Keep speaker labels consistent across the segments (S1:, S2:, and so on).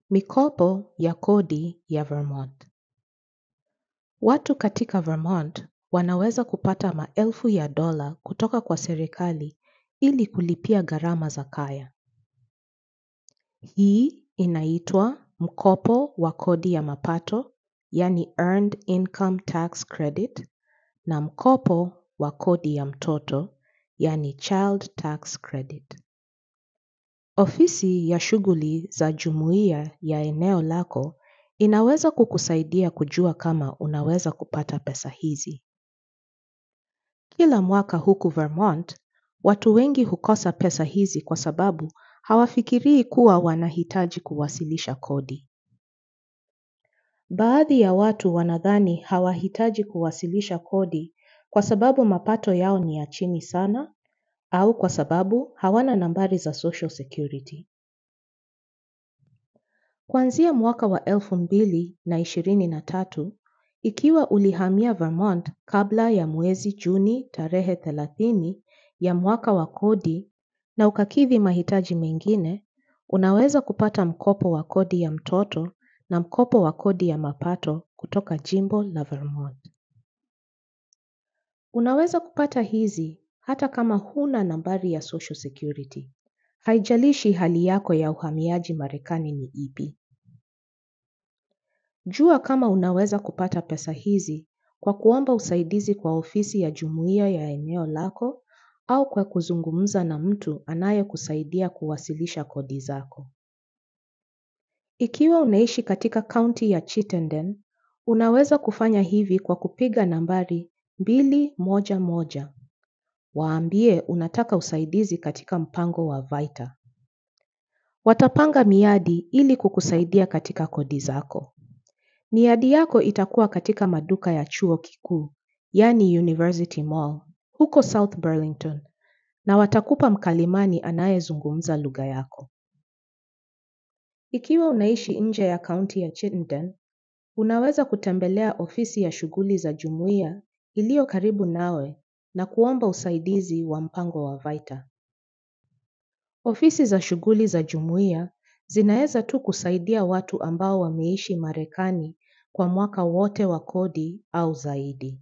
S1: Mikopo ya kodi ya Vermont. Watu katika Vermont wanaweza kupata maelfu ya dola kutoka kwa serikali ili kulipia gharama za kaya. Hii inaitwa mkopo wa kodi ya mapato, yani Earned Income Tax Credit, na mkopo wa kodi ya mtoto, yani Child Tax Credit. Ofisi ya shughuli za jumuiya ya eneo lako inaweza kukusaidia kujua kama unaweza kupata pesa hizi. Kila mwaka huku Vermont, watu wengi hukosa pesa hizi kwa sababu hawafikirii kuwa wanahitaji kuwasilisha kodi. Baadhi ya watu wanadhani hawahitaji kuwasilisha kodi kwa sababu mapato yao ni ya chini sana au kwa sababu hawana nambari za Social Security. Kuanzia mwaka wa elfu mbili na ishirini na tatu, ikiwa ulihamia Vermont kabla ya mwezi Juni tarehe thelathini ya mwaka wa kodi na ukakidhi mahitaji mengine, unaweza kupata mkopo wa kodi ya mtoto na mkopo wa kodi ya mapato kutoka jimbo la Vermont. Unaweza kupata hizi hata kama huna nambari ya Social Security. Haijalishi hali yako ya uhamiaji Marekani ni ipi. Jua kama unaweza kupata pesa hizi kwa kuomba usaidizi kwa ofisi ya jumuiya ya eneo lako au kwa kuzungumza na mtu anayekusaidia kuwasilisha kodi zako. Ikiwa unaishi katika kaunti ya Chittenden, unaweza kufanya hivi kwa kupiga nambari mbili moja moja. Waambie unataka usaidizi katika mpango wa Vita. Watapanga miadi ili kukusaidia katika kodi zako. Miadi yako itakuwa katika maduka ya chuo kikuu, yani University Mall, huko South Burlington, na watakupa mkalimani anayezungumza lugha yako. Ikiwa unaishi nje ya kaunti ya Chittenden, unaweza kutembelea ofisi ya shughuli za jumuiya iliyo karibu nawe na kuomba usaidizi wa mpango wa Vita. Ofisi za shughuli za jumuiya zinaweza tu kusaidia watu ambao wameishi Marekani kwa mwaka wote wa kodi au zaidi.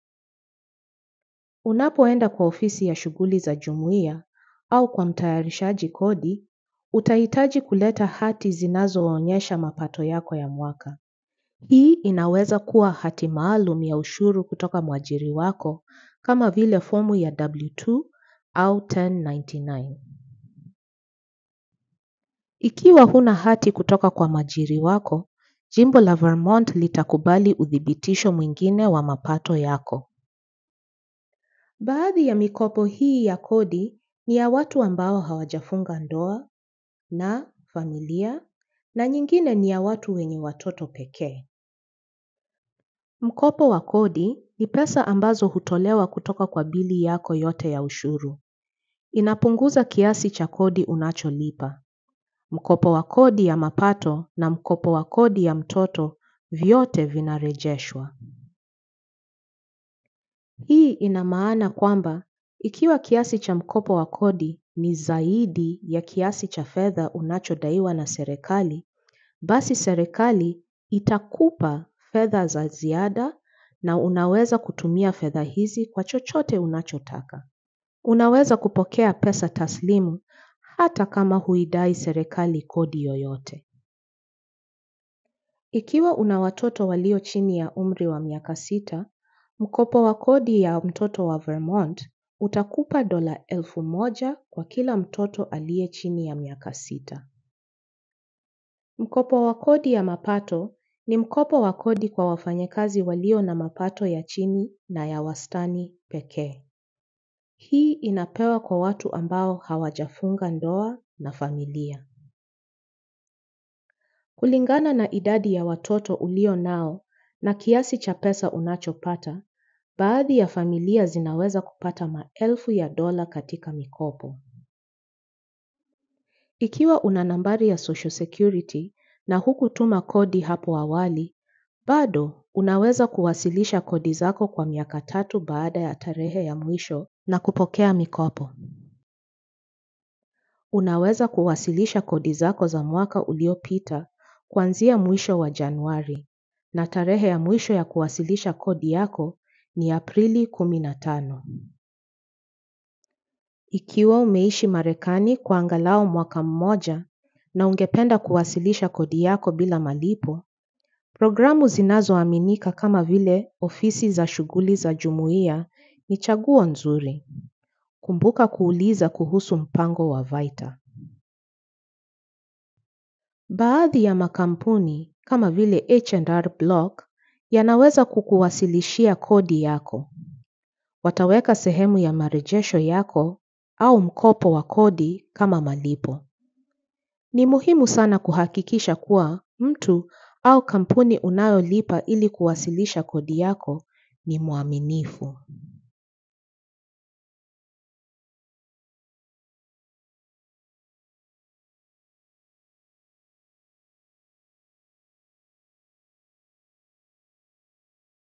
S1: Unapoenda kwa ofisi ya shughuli za jumuiya au kwa mtayarishaji kodi, utahitaji kuleta hati zinazoonyesha mapato yako ya mwaka. Hii inaweza kuwa hati maalum ya ushuru kutoka mwajiri wako kama vile fomu ya W2 au 1099. Ikiwa huna hati kutoka kwa mwajiri wako, jimbo la Vermont litakubali uthibitisho mwingine wa mapato yako. Baadhi ya mikopo hii ya kodi ni ya watu ambao hawajafunga ndoa na familia na nyingine ni ya watu wenye watoto pekee. Mkopo wa kodi ni pesa ambazo hutolewa kutoka kwa bili yako yote ya ushuru. Inapunguza kiasi cha kodi unacholipa. Mkopo wa kodi ya mapato na mkopo wa kodi ya mtoto vyote vinarejeshwa. Hii ina maana kwamba ikiwa kiasi cha mkopo wa kodi ni zaidi ya kiasi cha fedha unachodaiwa na serikali, basi serikali itakupa fedha za ziada na unaweza kutumia fedha hizi kwa chochote unachotaka. Unaweza kupokea pesa taslimu hata kama huidai serikali kodi yoyote. Ikiwa una watoto walio chini ya umri wa miaka sita, mkopo wa kodi ya mtoto wa Vermont utakupa dola elfu moja kwa kila mtoto aliye chini ya miaka sita. Mkopo wa kodi ya mapato ni mkopo wa kodi kwa wafanyakazi walio na mapato ya chini na ya wastani pekee. Hii inapewa kwa watu ambao hawajafunga ndoa na familia. Kulingana na idadi ya watoto ulio nao na kiasi cha pesa unachopata, baadhi ya familia zinaweza kupata maelfu ya dola katika mikopo. Ikiwa una nambari ya Social Security na hukutuma kodi hapo awali, bado unaweza kuwasilisha kodi zako kwa miaka tatu baada ya tarehe ya mwisho na kupokea mikopo. Unaweza kuwasilisha kodi zako za mwaka uliopita kuanzia mwisho wa Januari na tarehe ya mwisho ya kuwasilisha kodi yako ni Aprili kumi na tano. Ikiwa umeishi Marekani kwa angalau mwaka mmoja na ungependa kuwasilisha kodi yako bila malipo, programu zinazoaminika kama vile ofisi za shughuli za jumuiya ni chaguo nzuri. Kumbuka kuuliza kuhusu mpango wa Vaita. Baadhi ya makampuni kama vile H&R Block yanaweza kukuwasilishia kodi yako. Wataweka sehemu ya marejesho yako au mkopo wa kodi kama malipo. Ni muhimu sana kuhakikisha kuwa mtu au kampuni unayolipa ili kuwasilisha kodi yako ni mwaminifu.